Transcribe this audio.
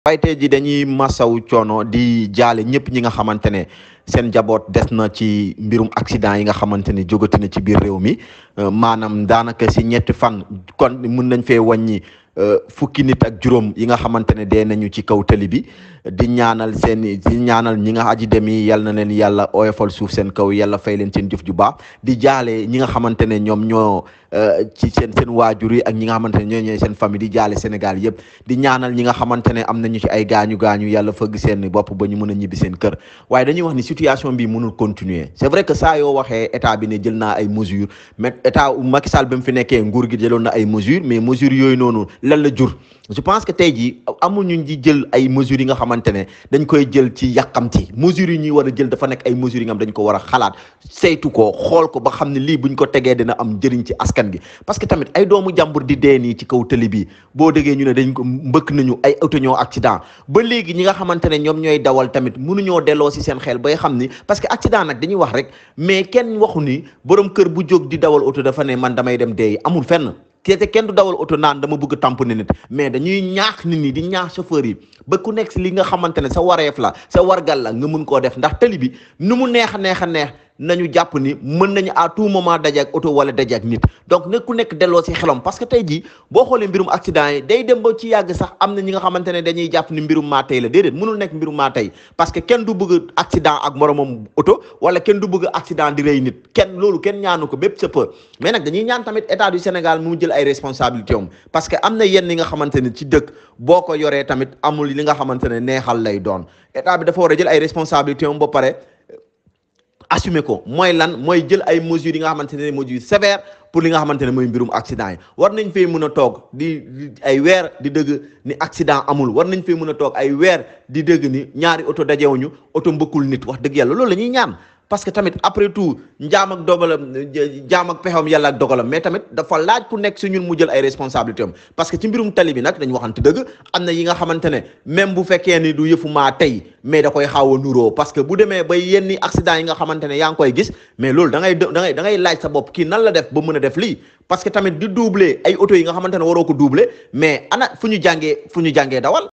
waaye tey ji dañuy masaw coono di jaale ñëpp ñi nga xamante ne seen njaboot des na ci mbirum accident yi nga xamante ne jógati na ci biir réew mi maanaam daanaka si ñetti fan kon mun nañ fee wàññi fukki nit ak juróom yi nga xamante ne dee nañu ci kaw tali bi di ñaanal seen di ñaanal ñi nga aji dem yi yal na leen yàlla oyofal suuf seen kaw yàlla fay leen seen jëf ju baax di jaale ñi nga xamante ne ñoom ñoo ci seen seen waajur yi ak ñi nga xamante ne ñoo ñooy seen famille di jaale Sénégal yëpp di ñaanal ñi nga xamante ne am nañu ci ay gaañu gaañu yàlla fëgg seen bopp ba ñu mën a ñibbi seen kër waaye dañuy wax ni situation bi mënul continuer c'est vrai que saa yoo waxee état bi ne jël naa ay mesures mais état Macky Sall ba mu fi nekkee nguur gi jëloon na ay mesures mais mesures yooyu noonu lan la jur je pense que tey jii amuñu di jël ay mesures yi nga xamante ne dañ koy jël ci yàqamti mesures yi ñuy war a jël dafa nekk ay mesures yi nga xam dañ ko war a xalaat saytu ko xool ko ba xam ne lii buñ ko tegee dina am njëriñ ci askan gi parce que tamit ay doomu jàmbur di dee nii ci kaw tëli bi boo déggee ñu ne dañ ko mbëkk nañu ay auto ñoo accident ba léegi ñi nga xamante ne ñoom ñooy dawal tamit mënuñoo delloo si seen xel bay xam ni parce que accident nag dañuy wax rek mais kenn waxu ni borom kër bu jóg di dawal auto dafa ne man damay dem dee amul fenn te kenn du dawal oto naan dama bëgg tamponner nit mais dañuy ñaax nit ñi di ñaax chauffeur yi ba ku nekk si li nga xamante ne sa wareef la sa wargal la nga mën koo def ndax tali bi nu mu neex a neex a neex nañu jàpp ni mën nañu à tout moment daje ak oto wala daje ak nit donc ne ku nekk delloo si xelam parce que tey jii boo xoolee mbirum accident yi day dem ba ci yàgg sax am na ñi nga xamante ne dañuy jàpp ni mbirum maa tey la déedéet mënul nekk mbirum maa tey parce que kenn du bëgg accident ak moromam oto wala kenn du bëgg accident di rey nit kenn loolu kenn ñaanu ko bépp chauffeur mais nag dañuy ñaan tamit état du Sénégal mu jël ay responsabilités am parce que am na yenn yi nga xamante ne ci dëkk boo ko yoree tamit amul li nga xamante ne neexal lay doon état bi dafa war a jël ay responsabilités am ba pare assumer ko mooy lan mooy jël ay mesures yi nga xamante ne mesures sévères pour li nga xamante ne mooy mbirum accident yi war nañ fee mën a toog di ay weer di dëgg ni accident amul war nañ fee mën a toog ay weer di dëgg ni ñaari oto dajewuñu oto mbëkkul nit wax dëgg yàlla loolu la ñuy ñaan parce que tamit après tout njaam ak dogalam jaam ak pexam yàlla ak dogalam mais tamit dafa laaj ku nekk si ñun mu jël ay responsabilités am parce que ci mbirum tali bi nag dañu waxante dëgg am na yi nga xamante ne même bu fekkee ni du yëfu maa tey mais da koy xaaw a nuroo parce que bu demee ba yenni accident yi nga xamante ne yaa ngi koy gis mais loolu da ngay da ngay da ngay laaj sa bopp kii nan la def ba mën a def lii parce que tamit di doubler ay auto yi nga xamante ne waroo ko doubler mais ana fu ñu jàngee fu ñu jàngee dawal